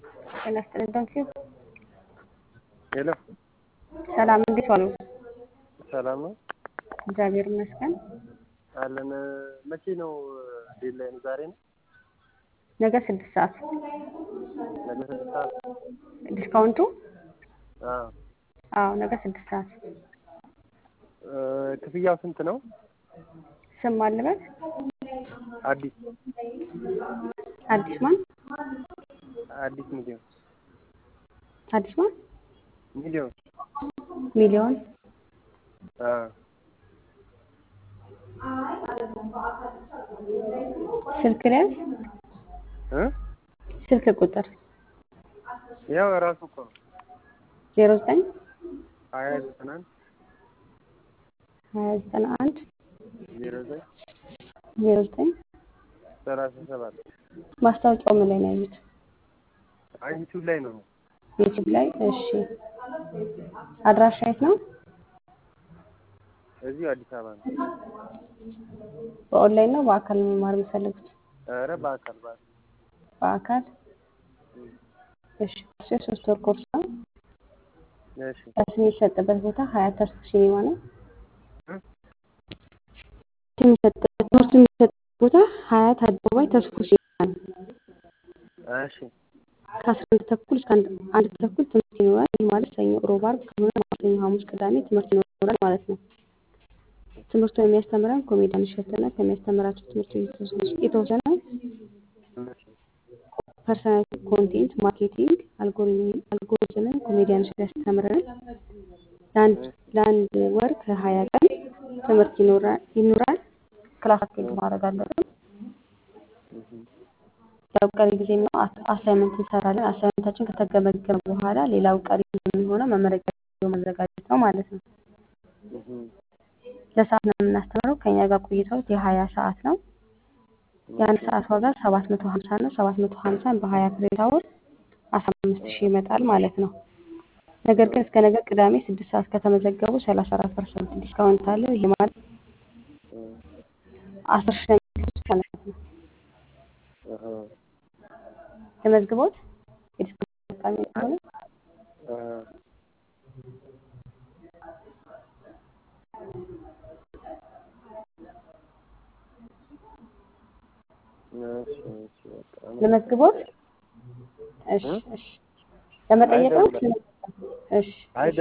ጤና ይስጥልኝ ዶንኪው ሄሎ ሰላም፣ እንዴት ዋሉ? ሰላም ነው እግዚአብሔር ይመስገን። አለን። መቼ ነው ዴድላይኑ? ዛሬ ነው? ነገ ስድስት ሰዓት ነገ ስድስት ሰዓት? ዲስካውንቱ? አዎ። አዎ ነገ ስድስት ሰዓት። እ ክፍያው ስንት ነው? ስም ማልበት አዲስ አዲስ ማን? አዲስ ሚሊዮን አዲስ ማን? ሚሊዮን ሚሊዮን አ ስልክ ሊያዝ እ ስልክ ቁጥር ያው ራሱ እኮ ነው ዜሮ ዘጠኝ ሀያ ዘጠና አንድ ሀያ ዘጠና አንድ ዜሮ ዘጠኝ ዜሮ ዘጠኝ ሰላሳ ሰባት ማስታወቂያው ምን ላይ ነው ያዩት? አይ ዩቲዩብ ላይ ነው። ዩቲዩብ ላይ። እሺ አድራሻ የት ነው? እዚሁ አዲስ አበባ ነው። በኦንላይን ነው በአካል መማር የሚፈልጉት? ኧረ በአካል በአካል በአካል እሺ። እሱ የሶስት ወር ኮርስ ነው። እሺ ክላስ የሚሰጥበት ቦታ ሀያት ተስኩ ሲኒማ ነው። እ የሚሰጥበት ትምህርቱ የሚሰጥበት ቦታ ሀያት አደባባይ ተስኩ ሲኒማ ነው። እሺ ከአስራ አንድ ተኩል እስከ አንድ አንድ ተኩል ትምህርት ይኖራል። ይህ ማለት ሰኞ፣ ሮብ፣ ዓርብ ከሆነ ማክሰኞ፣ ሐሙስ፣ ቅዳሜ ትምህርት ይኖራል ማለት ነው። ትምህርቱን የሚያስተምረን ኮሜዲያን እሸቱና ከሚያስተምራቸው ትምህርት የተወሰነ እሺ ፐርሰናሊቲ፣ ኮንቴንት ማርኬቲንግ፣ አልጎሪዝምን ኮሜዲያን እሸቱ ያስተምረናል። ለአንድ ለአንድ ወር ከሀያ ቀን ትምህርት ይኖራል ይኖራል። ክላስ አቴንድ ማድረግ አለብን። እህ ያው ቀሪ ጊዜ ነው አሳይመንት እንሰራለን። አሳይመንታችን ከተገመገመ በኋላ ሌላው ቀሪ የሚሆነው መመረቂያ ቪዲዮ ማዘጋጀት ነው ማለት ነው። እህ ለሰዓት ነው የምናስተምረው። ከኛ ጋር ቆይታው የሀያ ሰዓት ነው። የአንድ ሰዓት ዋጋ ሰባት መቶ ሀምሳ ነው። ሰባት መቶ ሀምሳን በሀያ ክሬዲት አወር አስራ አምስት ሺህ ይመጣል ማለት ነው። ነገር ግን እስከ ነገ ቅዳሜ ስድስት ሰዓት ከተመዘገቡ ሰላሳ አራት ፐርሰንት ዲስካውንት አለው። ይህ ማለት አስር ሺህ ነው የሚከፍሉት ማለት ነው። እህ ተመዝግቦት የዲስካውንት ተጠቃሚ ከሆነ እ እሺ እሺ በቃ ለመዝግቦት እሺ እሺ ለመጠየቅ ነው። እሺ አይ